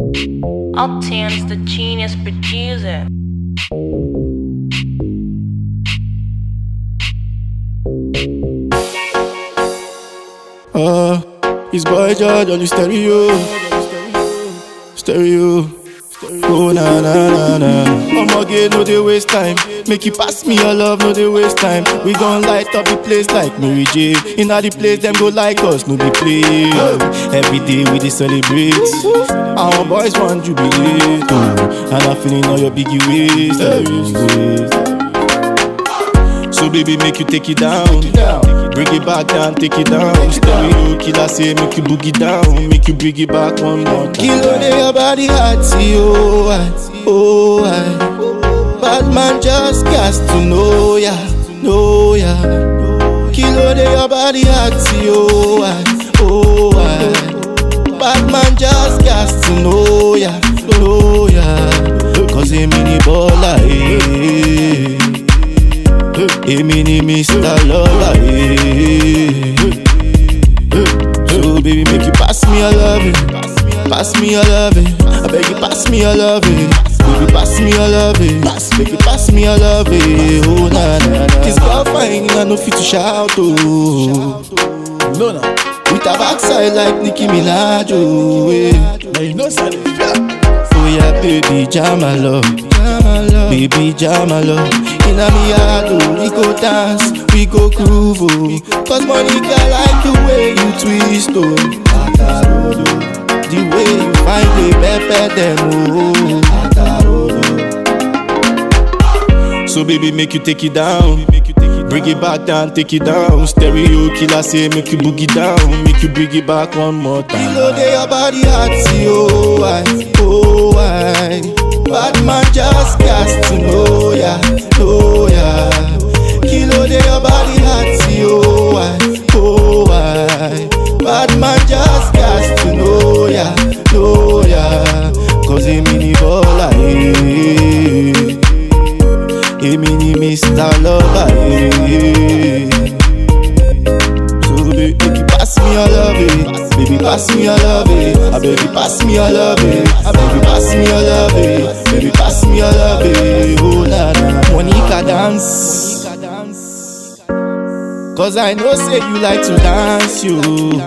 Uptown's the genius producer. Uh, it's boy George on the stereo. Stereo. Oh na na na na. I'ma get no they waste time. Make you pass me your love, no they waste time. We gon' light up the place like Mary J. Inna the place them go like us, no be play. Every day we dey celebrate. Our boys want jubilate, oh. and I'm feeling all your biggie waist. waist. So baby, make you take it down. Bring it back down, take it down. Stereo killer say make you boogie down, make you bring it back one more time. Kilo de your body hot, oh I, oh I. Bad man just got to know ya, know ya. Kilo de your body hot, oh I, oh I. Bad man just got to know ya, know ya. Cause him in the baller, eh. Èmi ni Mr. Lover, yeah. So baby, make you pass me your loving, pass me your loving. I beg you, pass me your loving. Baby, pass me your loving, pass, make you pass me your loving. Oh na na na. This girl fine, I no fit to shout oh. No, no. With a backside like Nicki Minaj, oh. Yeah. Now you know, son. Oh yeah, baby, jam my love, baby, jam my love. Inna me heart, oh, we go dance, we go groove, oh. Cause Monica like the way you twist, oh. The way you find the pepper them, oh. So baby, make you take it down. Bring it back down, take it down. Stereo killer say make you boogie down, make you bring it back one more time. Kilo de your body hot, see, oh I, oh I. Bad man just got to know ya, know ya. Kilo de your body hot, see, oh I, oh I. Bad man just got to know ya, know ya. Cause him in the baller, eh. Èmi ni Mr. Lover, yeah. So baby, make you pass me your love, eh. Baby, pass me your love, eh. Ah, baby, pass me your love, eh. Ah, baby, pass me your love, eh. Baby, pass me your love, eh. Oh, na, na. Monica dance. Cause I know say you like to dance, you.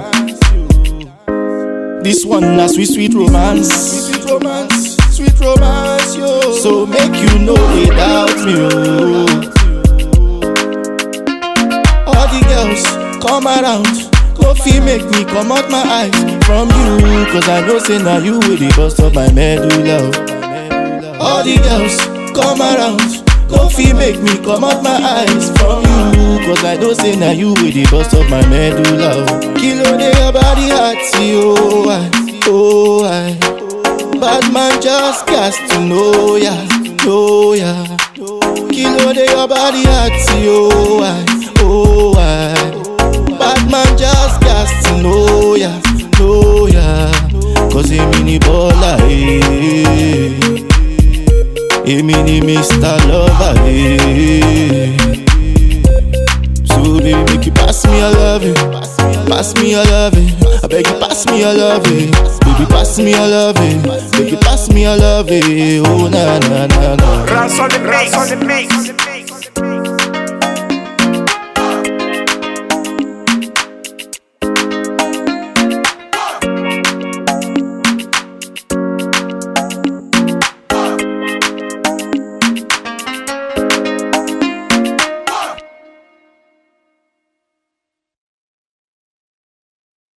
This one na sweet, sweet romance. Sweet romance, sweet romance, yo. So make you know they doubt me, oh. All the girls come around, go feel make me come out my eyes from you. Cause I know say now you will the bust of my medulla. oh. All the girls come around, go feel make me come out my eyes from you. Cause I know say now you will the bust of my medulla. oh. Kilo de your body hot, see, oh I, oh I. Bad man just got to know ya, know ya. Kilo de your body hot, see, oh I, oh I. Bad man just got to know ya, know ya. Cause him in the baller, eh. Èmi ni Mr. Lover, eh. So baby, make you pass me your loving, pass me your loving. I beg you, pass me your loving, baby, pass me your loving, make you pass me your loving. Oh na na na na. Run on the mix, on the mix.